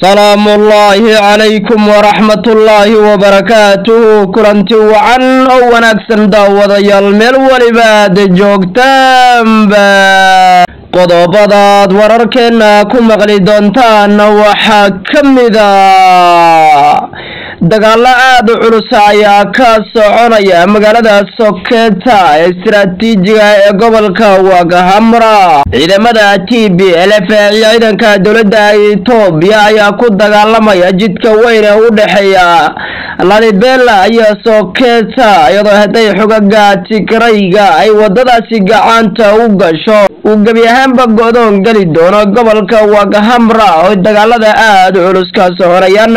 salaamu ullaahi calaykum waraxmatullaahi wabarakaatuhu kulanti wacan oo wanaagsan daawadayaal meel weliba aad joogtaanba qodobadaad wararkeenna ku maqli doontaan waxaa ka mida dagaalo aada u culus ayaa ka soconaya magaalada soketa ee istaraatiijiga ee gobolka wagahamra ciidamada t b l f iyo ciidanka dowladda etoobiya ayaa ku dagaalamaya jidka weyn ee u dhexeeya lalibela iyo soketa iyadoo hadday xogaga tigrayga ay wadadaasi gacanta u gasho uu gebi ahaanba go-doon geli doono gobolka wagahamra oo dagaalada aada u culus ka soconayaan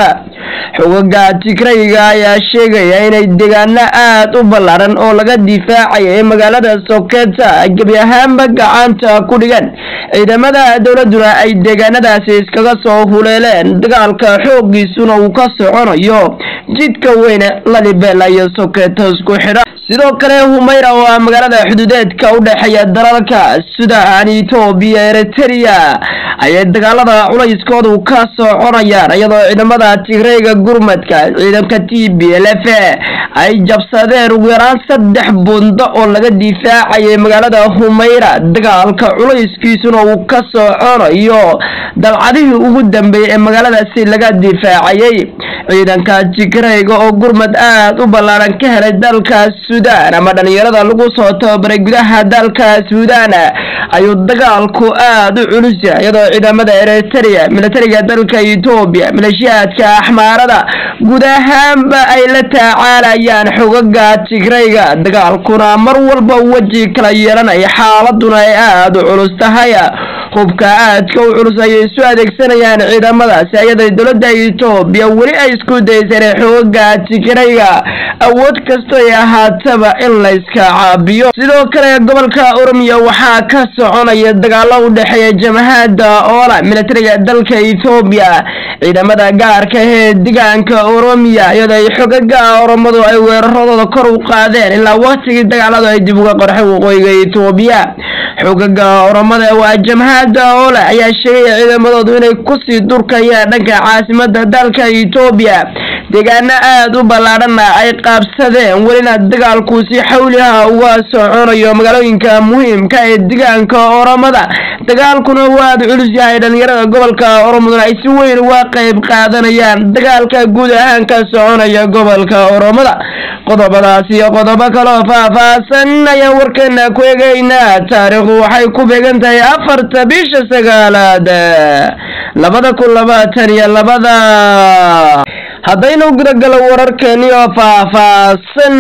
xogaga tigrayga ayaa sheegaya inay deegaano aada u ballaaran oo laga difaacaya magaalada soketa gebi ahaanba gacanta ku dhigan ciidamada dowladuna ay deegaanadaasi iskaga soo huleeleen dagaalka xoogiisuna uu ka soconayo jidka weyne lalibela iyo soketa isku xidha sidoo kale humayra oo ah magaalada xuduudeedka u dhexeeya dalalka sudan etoobiya eritrea ayay dagaalada culayskoodu ka soconayaan iyadoo ciidamada tigreyga gurmadka ciidanka t b l f ay jabsadeen ugu yaraan saddex bundo oo laga difaacayay magaalada humayra dagaalka culayskiisuna uu ka soconayo dalcadihii ugu dambeeyey ee magaaladaasi laga difaacayay ciidanka tigreyga oo gurmad aada u ballaaran ka helay dalka sudan ama dhalinyarada lagu soo tababaray gudaha dalka sudan ayuu dagaalku aada u culus yahay iyadoo ciidamada eritrea militariga dalka etoobiya maleeshiyaadka axmaarada guud ahaanba ay la tacaalayaan xogaga tigrayga dagaalkuna mar walba weji kala yeelanaya xaaladuna ay aada u culus tahay hubka aadka u culus ayay isu adeegsanayaan ciidamadaasi ayaday dowladda etoobiya weli ay isku dayseen xogaga tigrayga awood kasto ay ahaataba in layska caabiyo sidoo kale gobolka oromiya waxaa ka soconaya dagaalo u dhexeeya jamahada oola militariga dalka etoobiya ciidamada gaarka ee deegaanka oromiya iyadoo ay xogaga oromadu ay weeraradooda kor u qaadeen ilaa waqtigii dagaaladu ay dib uga qorxay waqooyiga etoobiya xogaga oromada waa jamhada oola ayaa sheegaya ciidamadoodu inay kusii durkayaan dhanka caasimada dalka etoobiya deegaano aada u ballaadhana ay qaabsadeen welina dagaalku si xawliha uga soconayo magaalooyinka muhiimka ee deegaanka oromada dagaalkuna waad culus yahay dhalinyarada gobolka oromaduna ay si weyn uga qeyb qaadanayaan dagaalka guud ahaan ka soconaya gobolka oromada qodobadaas iyo qodobo kaloo faah-faahsan ayaan warkeena ku egeynaa taariikhdu waxay ku beegan tahay afarta bisha sagaalaad labada kun labaatan iyo labada haddaynu gudagalo wararkeeni oo faah-faahsan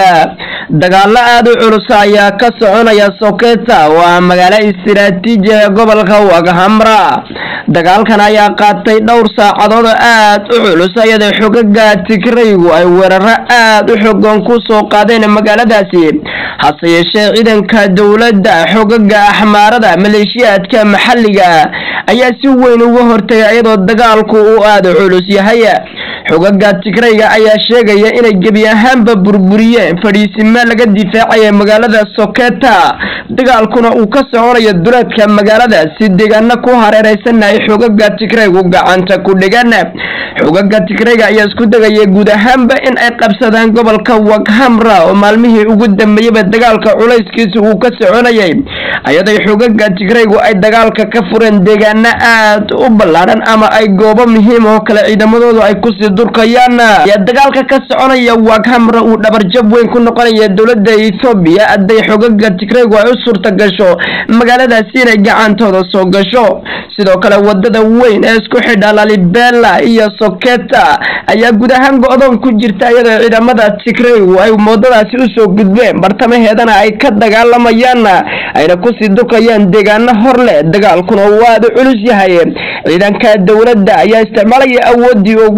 dagaalo aada u culus ayaa ka soconaya soketa waa magaalo istiraatiiji ee gobolka waghamra dagaalkan ayaa qaatay dhowr saacadood oo aada u culus iyadoo xogaga tigraygu ay weeraro aada u xogan ku soo qaadeen magaaladaasi hase yeeshee ciidanka dowladda xogaga axmaarada maleeshiyaadka maxalliga ayaa si weyn uga hortagay iyadoo dagaalku uu aada u culus yahay xogaga tigrayga ayaa sheegaya inay gebi ahaanba burburiyeen fadhiisimo laga difaacaya magaalada soketa dagaalkuna uu ka soconayo duleedka magaalada si deegaano ku hareereysanna ay xogaga tigraygu gacanta ku dhigan xogaga tigrayga ayaa isku degaya guud ahaanba in ay qabsadaan gobolka waghamra oo maalmihii ugu dambeeyaba dagaalka culayskiisa uu ka soconayay ayaday xogaga tigraygu ay dagaalka ka fureen deegaano aada u ballaadhan ama ay goobo muhiim oo kale ciidamadoodu ay kusii durkayaan ayaa dagaalka ka soconaya waghamra uu dhabarjab weyn ku noqonaya dowladda ethoobiya hadday xogaga tigraygu ay u suurta gasho magaaladaasi inay gacantooda soo gasho sidoo kale wadada weyn ee isku xidha lalibela iyo soketa ayaa guud ahaan go-doon ku jirta iyadoo ciidamada tigraygu ay wadadaasi usoo gudbeen bartamaheedana ay ka dagaalamayaan ayna kusii durkayaan deegaano hor leh dagaalkuna waada culus yahay ciidanka dowladda ayaa isticmaalaya awoodii ugu dambe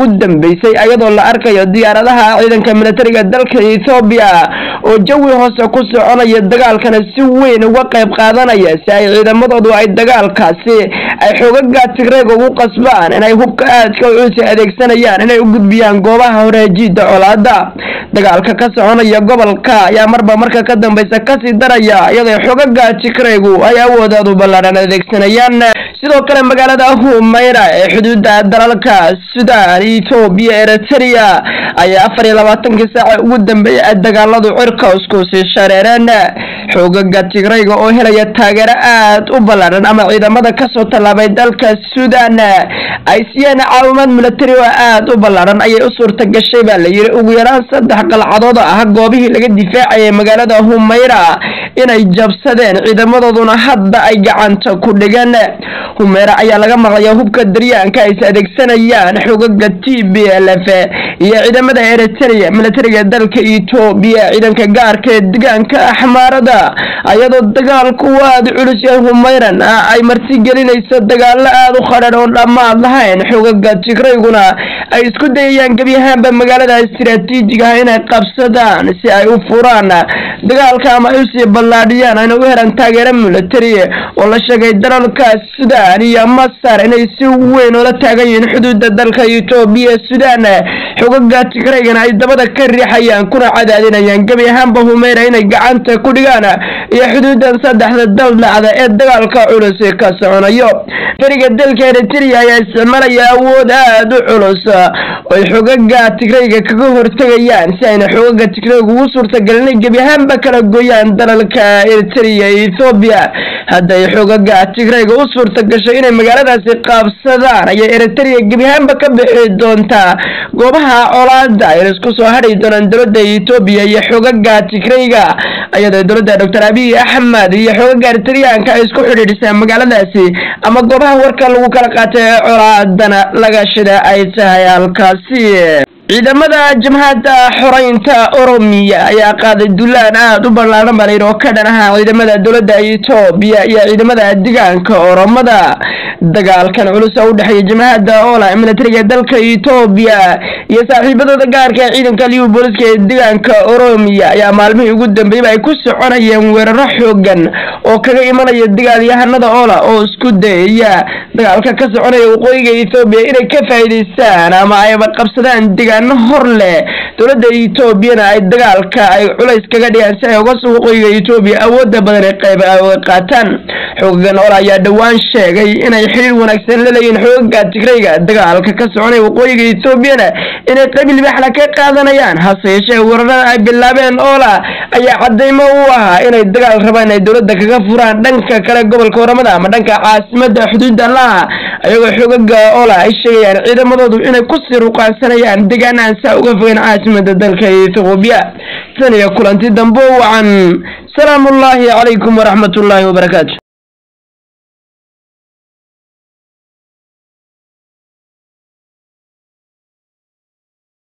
dambeysay iyadoo la arkayo diyaaradaha ciidanka militariga dalka ethoobiya oo jawi hoose ku soconaya dagaalkana si weyn uga qayb qaadanaya si ay ciidamadoodu ay dagaalkaasi ay xoogaga tigreeg ugu qasbaan inay hubka aadka u culsi adeegsanayaan inay u gudbiyaan goobaha horeejiida colaada dagaalka ka soconaya gobolka ayaa marba marka ka dambeysa kasii daraya iyadoo xoogaga tigreegu ay awoodaadu ballaadhan adeegsanayaan sidoo kale magaalada humayra ee xuduuda dalalka sudan ethoobiya eritrea ayaa afar iyo labaatankii saaca ugu dambeeyay dagaaladu cirka iskusii shareereen xoogaga tigrayga oo helaya taageero aad u ballaadhan ama ciidamada kasoo tallaabay dalka sudan ay siiyeen caawimaad militari oo aad u ballaadhan ayay u suurta gashay baa la yiri ugu yaraan saddex qalcadood ah goobihii laga difaacayay magaalada humayra inay jabsadeen ciidamadooduna hadda ay gacanta ku dhigeen humayra ayaa laga maqlaya hubka daryaanka ay is adeegsanayaan xoogaga t b l f iyo ciidamada eritrea militariga dalka etoobiya ciidanka gaarka ee degaanka axmaarada ayadoo dagaalku aada culus yahay humayran ay martigelinayso dagaalo aada u khadhan oo dhammaad lahayn xoogaga tigrayguna ay isku dayayaan gebi ahaanba magaalada istiraatiijiga ah inay qabsadaan si ay u furaan dagaalka ama ay usii ballaadhiyaan ayna u helaan taageero militari oo la sheegay dalalka sudan iyo masar inay si weyn oola taagan yihiin xuduuda dalka etoobiya sudan xogaga tigraygana ay dabada ka riixayaan kuna cadaadinayaan gebi ahaanba humeyra inay gacanta ku dhigaan iyo xuduudan saddexda dal dhacda ee dagaalka culus ka soconayo fariga dalka eritrea ayaa isticmaalaya awood aada u culus oy xogaga tigrayga kaga hortegayaan si ayna xogaga tigrayga ugu suurtagelin inay gebi ahaanba kala gooyaan dalalka eritrea iyo ethoobiya hadday xogaga tigrayga u suurta gashay inay magaaladaasi qaabsadaan ayay eritrea gebi ahaanba ka bixi doontaa goobaha colaada ay isku soo hadhi doonaan dowladda etoobiya iyo xogaga tigrayga ayadoo dowladda doctor abiy axmed iyo xogaga eritreanka ay isku xidhiidhisaan magaaladaasi ama goobaha warka lagu kala qaatay ee colaadana laga shida ay tahay halkaasi ciidamada jamhadda xoreynta oromiya ayaa qaaday dulaan aada u ballaadhan baa layidhi oo ka dhan ahaa ciidamada dowladda etoobiya iyo ciidamada degaanka oromada dagaalkan culus oo u dhexeeya jamhadda ola ee militariga dalka etoobiya iyo saaxiibadooda gaarka ee ciidanka liu booliska ee degaanka oromiya ayaa maalmihii ugu dambeeyba ay ku soconayeen weeraro xoogan oo kaga imanaya dagaalyahanada ola oo isku dayaya dagaalka ka soconaya waqooyiga ethoobiya inay ka faa'iidaystaan ama ayba qabsadaan degaano hor leh dowladda etoobiyana ay dagaalka ay culays kaga dhigaan si ay uga soo waqooyiga etoobiya awooda badan ee qayb ay qaataan xoogagan ola ayaa dhowaan sheegay inay xiriir wanaagsan la leeyihiin xoogaga tigrayga dagaalka ka soconaya waqooyiga etoobiyana inay qayb libaxla ka qaadanayaan hase yeeshee weerarada ay bilaabeen ola ayaa cadaymo u ahaa inay dagaal rabaan inay dowladda kaga furaan dhanka kale gobolka waramada ama dhanka caasimada xuduudda laha ayagoo xoogaga ola ay sheegayaan ciidamadoodu inay kusii ruqaansanayaan deegaanahan saa uga fogeen caasimada dalka ethoobiya tan iyo kulanti dambe wacan salaamu ullaahi calaykum waraxmat ullaahi wabarakaatu